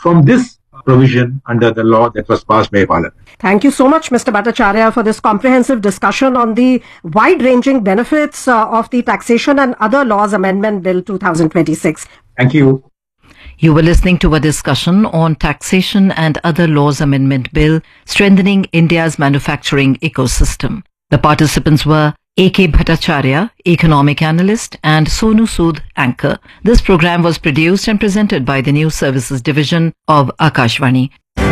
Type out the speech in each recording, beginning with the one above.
from this provision under the law that was passed by Parliament. Thank you so much, Mr. Bhattacharya, for this comprehensive discussion on the wide-ranging benefits uh, of the Taxation and Other Laws Amendment Bill 2026. Thank you. You were listening to a discussion on Taxation and Other Laws Amendment Bill strengthening India's manufacturing ecosystem. The participants were A.K. Bhattacharya, economic analyst, and Sonu Sood, anchor. This program was produced and presented by the News Services Division of Akashvani.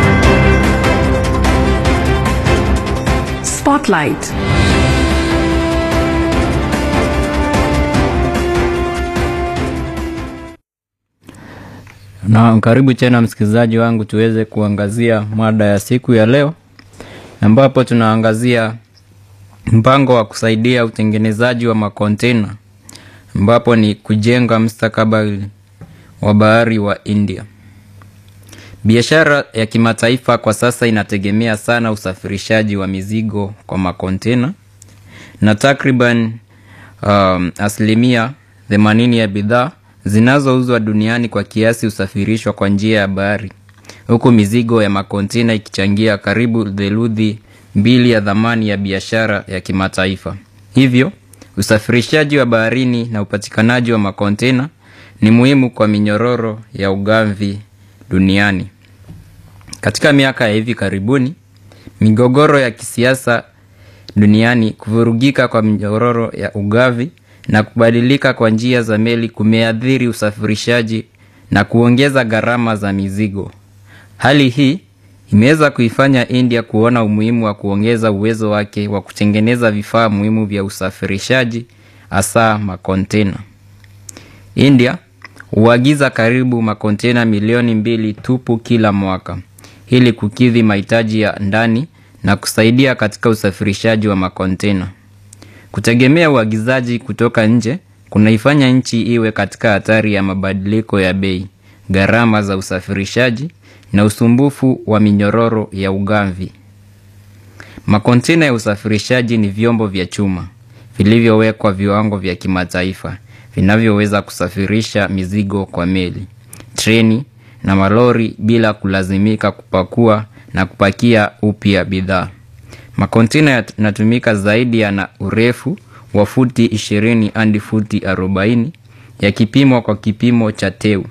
Spotlight. Na karibu tena msikilizaji wangu, tuweze kuangazia mada ya siku ya leo, ambapo tunaangazia mpango wa kusaidia utengenezaji wa makontena, ambapo ni kujenga mustakabali wa bahari wa India. Biashara ya kimataifa kwa sasa inategemea sana usafirishaji wa mizigo kwa makontena na takriban um, asilimia themanini ya bidhaa zinazouzwa duniani kwa kiasi husafirishwa kwa njia ya bahari, huku mizigo ya makontena ikichangia karibu theluthi mbili ya dhamani ya biashara ya kimataifa. Hivyo, usafirishaji wa baharini na upatikanaji wa makontena ni muhimu kwa minyororo ya ugavi duniani. Katika miaka ya hivi karibuni, migogoro ya kisiasa duniani, kuvurugika kwa minyororo ya ugavi na kubadilika kwa njia za meli kumeathiri usafirishaji na kuongeza gharama za mizigo. Hali hii imeweza kuifanya India kuona umuhimu wa kuongeza uwezo wake wa kutengeneza vifaa muhimu vya usafirishaji, hasa makontena. India huagiza karibu makontena milioni mbili tupu kila mwaka ili kukidhi mahitaji ya ndani na kusaidia katika usafirishaji wa makontena. Kutegemea uagizaji kutoka nje kunaifanya nchi iwe katika hatari ya mabadiliko ya bei, gharama za usafirishaji na usumbufu wa minyororo ya ugavi. Makontena ya usafirishaji ni vyombo vya chuma vilivyowekwa viwango vya kimataifa vinavyoweza kusafirisha mizigo kwa meli, treni na malori bila kulazimika kupakua na kupakia upya bidhaa. Makontena yanatumika zaidi yana urefu wa futi 20 hadi futi 40 yakipimwa kwa kipimo cha teu.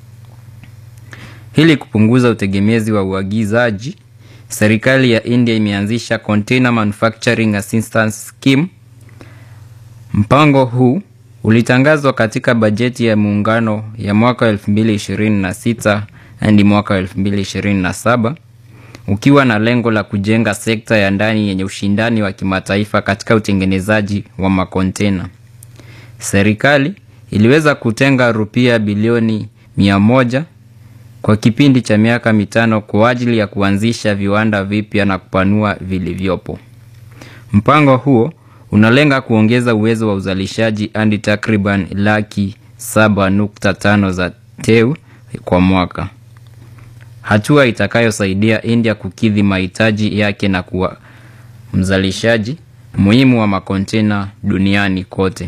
Ili kupunguza utegemezi wa uagizaji, serikali ya India imeanzisha Container Manufacturing Assistance Scheme. Mpango huu ulitangazwa katika bajeti ya muungano ya mwaka 2026 hadi mwaka 2027 ukiwa na lengo la kujenga sekta ya ndani yenye ushindani wa kimataifa katika utengenezaji wa makontena. Serikali iliweza kutenga rupia bilioni mia moja kwa kipindi cha miaka mitano kwa ajili ya kuanzisha viwanda vipya na kupanua vilivyopo. Mpango huo unalenga kuongeza uwezo wa uzalishaji hadi takriban laki saba nukta tano za teu kwa mwaka, hatua itakayosaidia India kukidhi mahitaji yake na kuwa mzalishaji muhimu wa makontena duniani kote.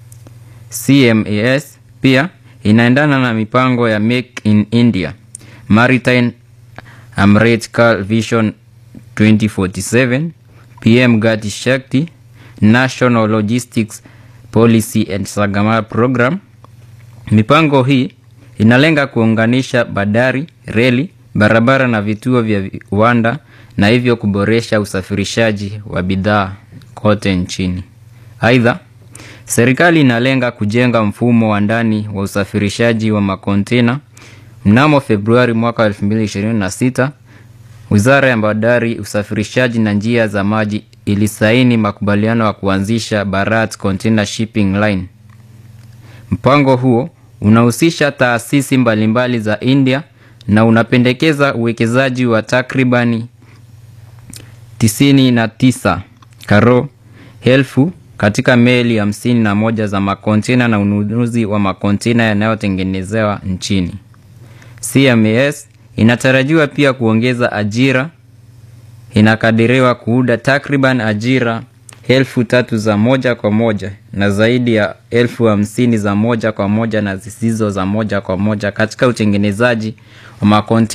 CMAS pia inaendana na mipango ya Make in India, Maritime Amrit Kal Vision 2047, PM Gati Shakti, National Logistics Policy and Sagamar Program. Mipango hii inalenga kuunganisha bandari, reli, barabara na vituo vya viwanda na hivyo kuboresha usafirishaji wa bidhaa kote nchini. Aidha, serikali inalenga kujenga mfumo wa ndani wa usafirishaji wa makontena. Mnamo Februari mwaka 2026, Wizara ya Bandari, Usafirishaji na Njia za Maji ilisaini makubaliano ya kuanzisha Bharat Container Shipping Line. Mpango huo unahusisha taasisi mbalimbali za India na unapendekeza uwekezaji wa takribani tisini na tisa karo elfu katika meli hamsini na moja za makontena na ununuzi wa makontena yanayotengenezewa nchini. CMAS inatarajiwa pia kuongeza ajira. Inakadiriwa kuunda takriban ajira elfu tatu za moja kwa moja na zaidi ya elfu hamsini za moja kwa moja na zisizo za moja kwa moja katika utengenezaji wa makontena